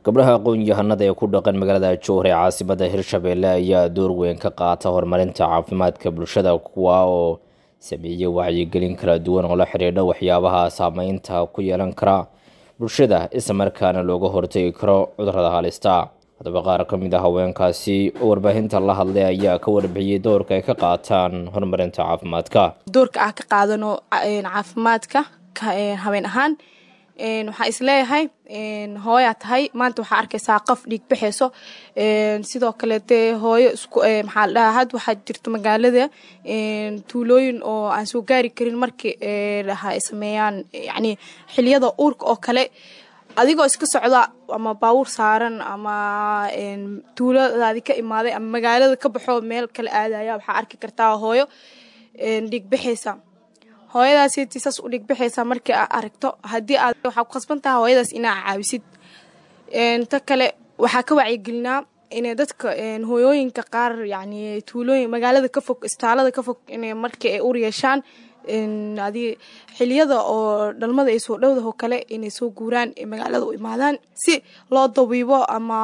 gabdhaha aqoon-yahanada ee ku dhaqan magaalada jowhar ee caasimada hirshabelle ayaa door weyn ka qaata horumarinta caafimaadka bulshada kuwa oo sameeyey wacyigelin kala duwan oo la xidhiidha waxyaabaha saameynta ku yeelan kara bulshada islamarkaana looga hortegi karo cudurada halista haddaba qaar ka mid a haweenkaasi oo warbaahinta la hadlay ayaa ka warbixiyey doorka ay ka qaataan horumarinta caafimaadka doorka ah ka qaadano caafimaadka haween ahaan waxaa isleeyahay hooyaa tahay maanta waxaa arkaysaa qof dhiig baxayso sidoo kaleete hooyo maxaa la dhahaa had waxaa jirto magaalada tuulooyin oo aan soo gaari karin markii dhaha ay sameeyaan yacni xiliyada uurka oo kale adigoo iska socda ama baawur saaran ama tuuladaadi ka imaaday ama magaalada ka baxo meel kale aadaya waxaa arki kartaa hooyo dhiig baxaysa hooyadaasiti saas u dhigbaxaysaa markii aa aragto haddii aad waxaa ku khasban taha hooyadaas inaa caawisid ta kale waxaa ka wacyigelinaa inay dadka hooyooyinka qaar yacni tuulooyin magaalada ka fog istaalada ka fog inay markii ay ur yeeshaan adi xiliyada oo dhalmada ay soo dhowdaho kale inay soo guuraan magaalada u imaadaan si loo dabiibo ama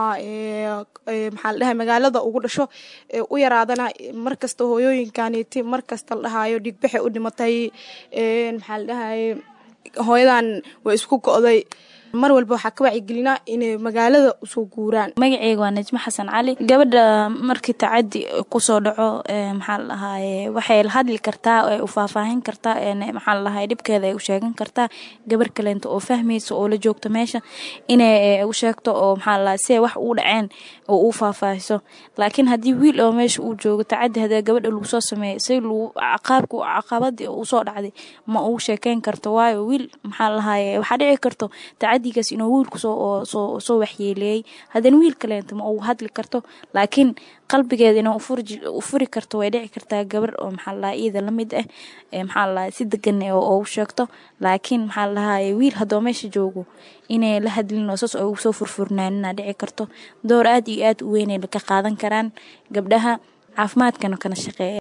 maxaa la dhahay magaalada ugu dhasho u yaraadana markasta hooyooyinkaniti markasta la dhahaayo dhigbaxay u dhimatay maxaa la dhahay hooyadan way isku go'day mar walba waxaa ka wacyigelinaa inay magaalada usoo guuraan magaceyga waa najmo xasan cali gabadha markii tacadi kusoo dhaco maxaa la dhahaaye waxay la hadli kartaa ay u faahfaahin kartaa maxaa la dhahaye dhibkeeda ay u sheegan kartaa gabar kaleento oo fahmaysa oo la joogto meesha inay u sheegto oo maxaa la dhahay si wax uu dhaceen oo uu faahfaahiso laakiin haddii wiil oo meesha uu joogo tacadi hadee gabadha lagu soo sameeyo si lagu caqaabka caqabadii usoo dhacday ma uu sheekeyn karto waayo wiil maxaa la dhahaye waxaa dhici karto tacadi gaas inuu wiilku soo waxyeeleeyey haddana wiil kaleento ma uu hadli karto laakiin qalbigeeda inuu u furi karto way dhici kartaa gabar oo maxaa ladaha iyada lamid ah maxaa ladaha si degan oo u sheegto laakiin maxaa ladahaye wiil haddoo meesha joogo inay la hadlin oo saas ugu soo furfurnaanina dhici karto door aad iyo aad u weynay ka qaadan karaan gabdhaha caafimaadkana kana shaqeeya